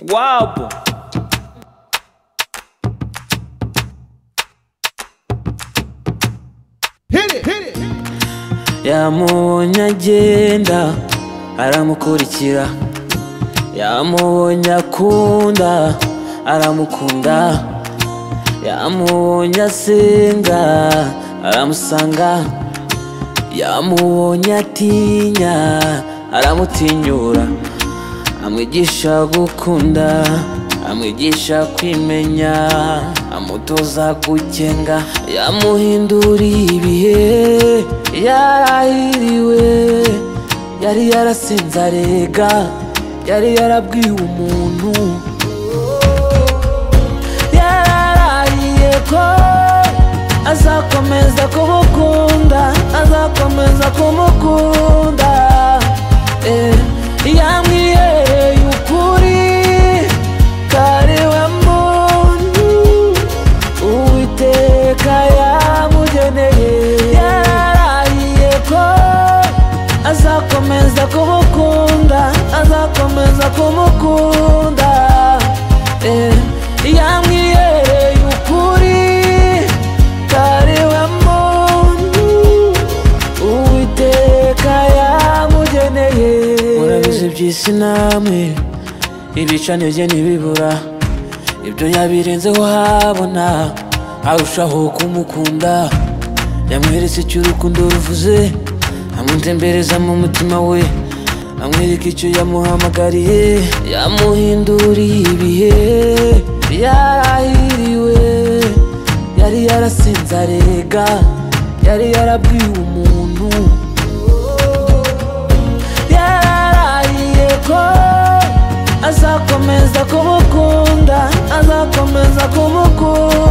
Wow, po. yamubonye agenda aramukurikira yamubonye akunda aramukunda yamubonye asenga aramusanga yamubonye atinya aramutinyura amwigisha gukunda amwigisha kwimenya amutoza gukenga yamuhinduriye ibihe yarahiriwe yari yarasenze arega yari yarabwiwe umuntu yararahiye ko azakomeza kumukunda azakomeza kumukunda eh, yamwiyereye ukuri kari we muntu uwiteka yamugeneye yararahiye ko azakomeza kumukunda azakomeza kumukunda eh, yamwiyereye ukuri kari we muntu uwiteka yamugeneye murabizi by'isi namwe ibicanirye ntibibura ibyo yabirenzeho habona arushaho kumukunda yamweretse icyo urukundo ruvuze amutembereza mu mutima we amwereka icyo yamuhamagariye yamuhinduriye ibihe yarahiriwe yari yarasinze arega yari yarabwiwe umuntu yararahiye ko azakomeza kumukunda azakomeza kumukunda